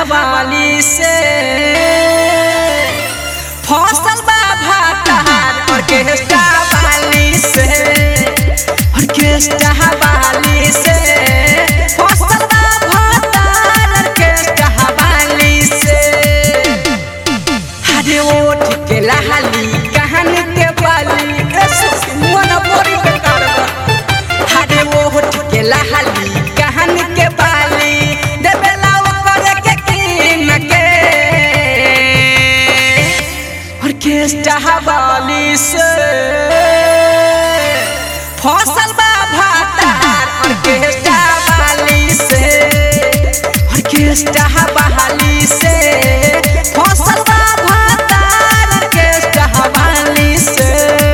वाली से फसल बा भातार ऑर्केस्ट्रा वाली से ऑर्केस्ट्रा वाली से फसल बा भातार ऑर्केस्ट्रा वाली से हरे ओठ के लहली कहानी के बाली ए सुखी मन बोरी बेकार बा हरे ओठ के लहली कहानी के बाली देवेला ओकर के कीन के ऑर्केस्ट्रा वाली से फसल बा भातार ऑर्केस्ट्रा वाली से ऑर्केस्ट्रा वाली से फसल बा भातार ऑर्केस्ट्रा वाली से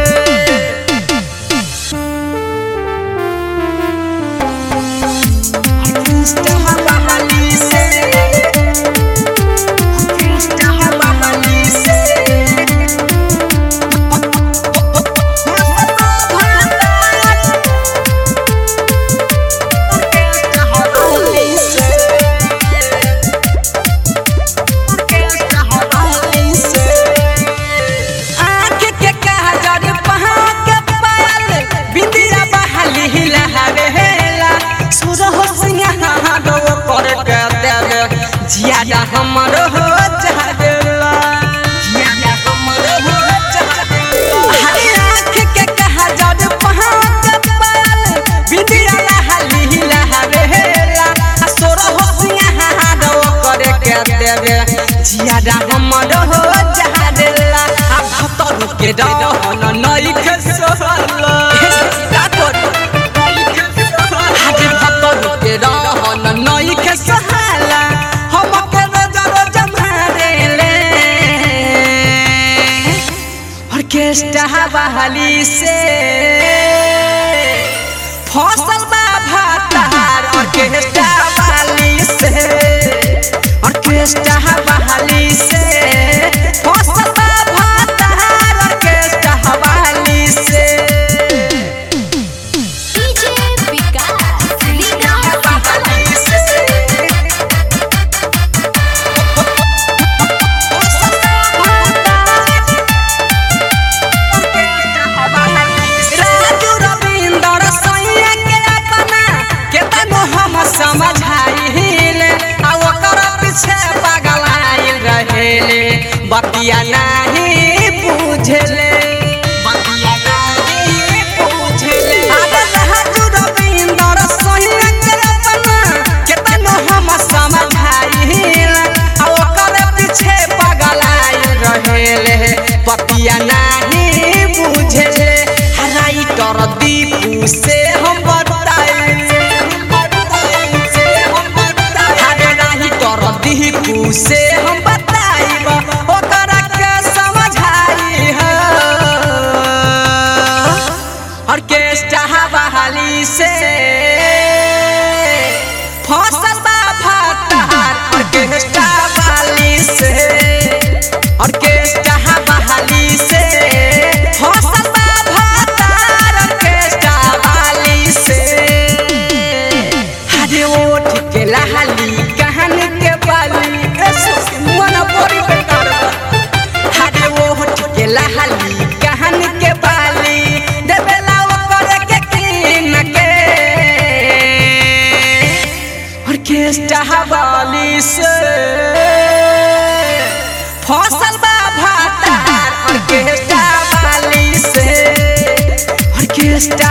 आँख के काजर पहाँ के पायल बिंदिया बहाली हिलहरेला सुरह सिंहारो कर के देवे जिया हमर हो जावेला जिया हमर हो जावेला हरे आँख के काजर पहाँ के पायल बिंदिया बहाली हिलहरेला सुरह सिंहारो कर के देवे जिया हमर हो जावेला आ भतर के रहन नई के सोहला हाजे भतर के रहन नई के सोहला हम के नजर जमारेले ऑर्केस्ट्रा बहाली से फसल बा भातार ऑर्केस्ट्रा वाली से ऑर्केस्ट्रा बहाली से फसल बा भातार ऑर्केस्ट्रा वाली से डीजे विकास लीला वाली से राजू रविंदर सैया के अपना केतनो हम समझाइले आ ओकर पीछे पागल आइल रहेले बतिया नाही बुझले बतिया नाही बुझले राजू रविंदर सैया के अपना केतनो हम समझाइले आ ओकर पीछे पागल आइल रहेले बतिया नाही बुझले हराई कर दीपू से हम बताई हरे नाही कर दीपू से हम बताई ओकरा के समझाई है ऑर्केस्ट्रा बहाली से फसल बा भातार ऑर्केस्ट्रा वाली से ऑर्केस्ट्रा बहाली से फसल बा भातार ऑर्केस्ट्रा वाली से हरे ओठ के लहली कहानी के बाली ए सुखी मन बोरी बेकार बा हरे ओठ के लहली कहानी के बाली देवेला ओकर के कीन के ऑर्केस्ट्रा वाली से फसल बा भातार ऑर्केस्ट्रा वाली से ऑर्केस्ट्रा